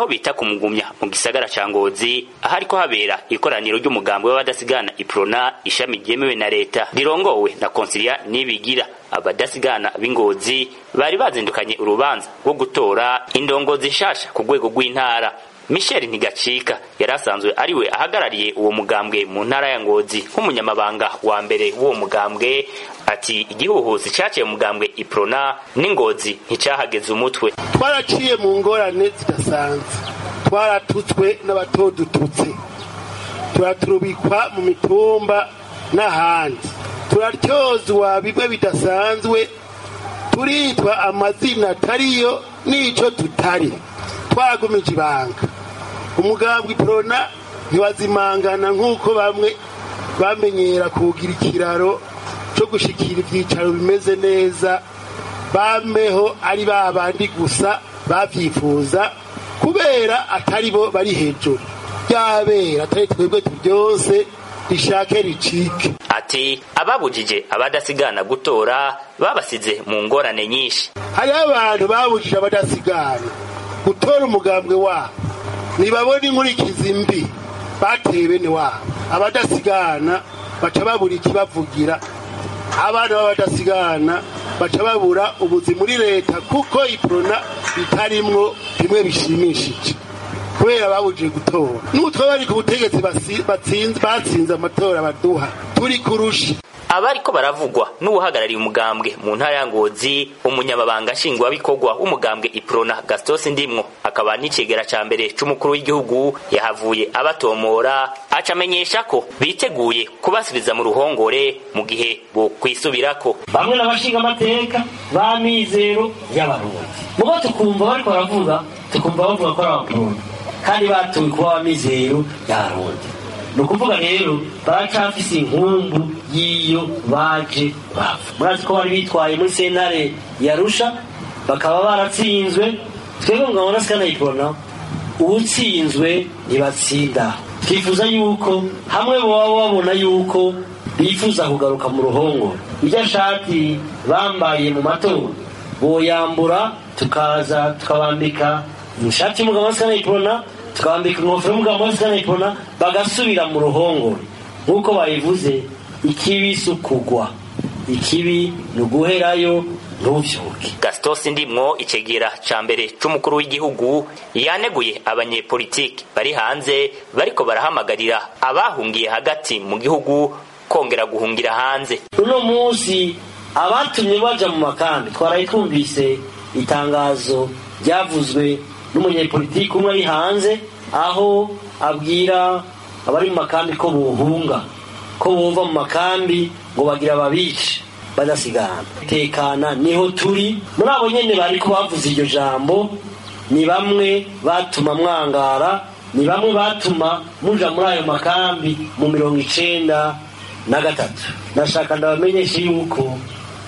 aho bita kumugumya mu gisagara ca ngozi ahariko habera ikoraniro ry'umugambi w'abadasigana iprona ishami ryemewe na leta rirongowe na konsilia nibigira abadasigana b'ingozi bari bazindukanye urubanza rwo gutora indongozi nshasha ku rwego rw'intara michel ntigacika yari asanzwe ariwe ahagarariye uwo mugambwe mu ntara ya ngozi nk'umunyamabanga wa mbere w'uwo mugambwe ati igihuhusi caciye mu mugambwe iprona n'ingozi nticahageze umutwe twaraciye mu ngorane zidasanzwe twaratutswe n'abatodututse turaturubikwa mu mitumba n'ahandi turatyozwa bimwe bidasanzwe turitwa amazina atariyo n'ico tutari twagumije ibanga umugambwe iprona ntiwazimangana nk'uko bamwe bamenyera kugira ikiraro cyo gushikira ibyicaro bimeze neza bameho ari ba bandi gusa babyifuza kubera atari bo bari hejuru byabera atari twebwe byose rishake ricike ati ababujije abadasigana gutora babasize mu ngorane nyinshi hariho abantu babujije abadasigana gutora umugambwe wabo ntibabone inkurikizi mbi bateye bene wabo abadasigana baca babura ikibavugira abana b'abadasigana baca babura ubuzi muri leta kuko iprona bitarimwo bimwe bishimishije kubera babujije gutora n'utwo bari ku butegetsi batsinze amatora baduha turi kurusha abariko baravugwa n'uwuhagarariye umugambwe mu ntara ya ngozi umunyamabanga nshingwabikorwa w'umugambwe iprona gastos ndimwo akaba n'icegera ca mbere c'umukuru w'igihugu yahavuye abatomora aca amenyesha ko biteguye kubasubiza mu ruhongore mu gihe bokwisubirako bamwe n'abashinga amateka ba mizero y'abarundi mubo tukumva bariko baravuga tukumva bavuga ko ari abarundi kandi batuwe kuba abamizero y'abarundi ni ukuvuga rero baracafise inkumbu y'iyo baje bava murazi ko bari bitwaye muri sentare yarusha bakaba baratsinzwe twebwe mugabona sikanayibona uwutsinzwe ntibatsinda twifuza yuko hamwe boba babona yuko bifuza kugaruka mu ruhongo irya shati bambaye mu matora boyambura tukaza tukabambika ishati y'umugabo sikanayibona tukabambika ingofero y'umugabo wese ukanayipona bagasubira mu ruhongore nk'uko bayivuze ikibi si ukugwa ikibi ni uguherayo ntubyuke gastos ndimwo icegera ca mbere c'umukuru w'igihugu yaneguye abanyepolitiki bari hanze bariko barahamagarira abahungiye hagati mu gihugu kongera guhungira hanze uno munsi abatumye baja mu makambi twaraye twumvise itangazo ryavuzwe n'umunyepolitiki umwe ari hanze aho abwira abari mu makambi ko buhunga ko bumva mu makambi ngo bagira babice badasigana tekana niho turi muri abo nyene bariko bavuze iryo jambo ni bamwe batuma mwangara ni bamwe batuma muja muri ayo makambi mu mirongo icenda na gatatu nashaka ndabamenyeshe yuko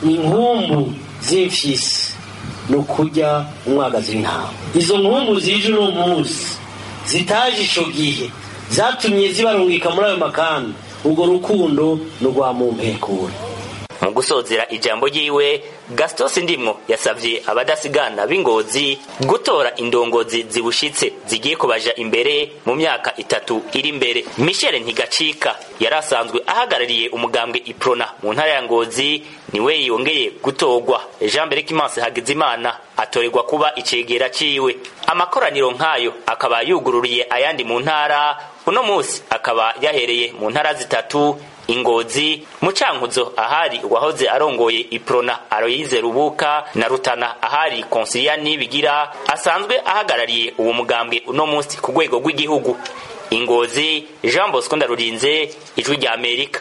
inkumbu z'imfyisi ni ukurya umwagazi w'intama izo nkumbu zije uno munsi zitaje ico gihe zatumye zibarungika muri ayo makambi urwo rukundo ni urwa mumpekure mu gusozera ijambo ryiwe gastos ndimwo yasavye abadasigana b'ingozi gutora indongozi zibushitse zigiye kubaja imbere mu myaka itatu iri imbere michel ntigacika yari asanzwe ahagarariye umugambwe iprona mu ntara ya ngozi niwe yongeye gutorwa jean berekimanse hagizimana atorerwa kuba icegera ciwe amakoraniro nk'ayo akaba yugururiye ayandi mu ntara uno musi akaba yahereye mu ntara zitatu ingozi mu cankuzo ahari uwahoze arongoye iprona aroyize rubuka na rutana ahari konsilia nibigira asanzwe ahagarariye uwo mugambwe uno musi ku rwego rw'igihugu ingozi jean bosco ndarurinze ijwi rya amerika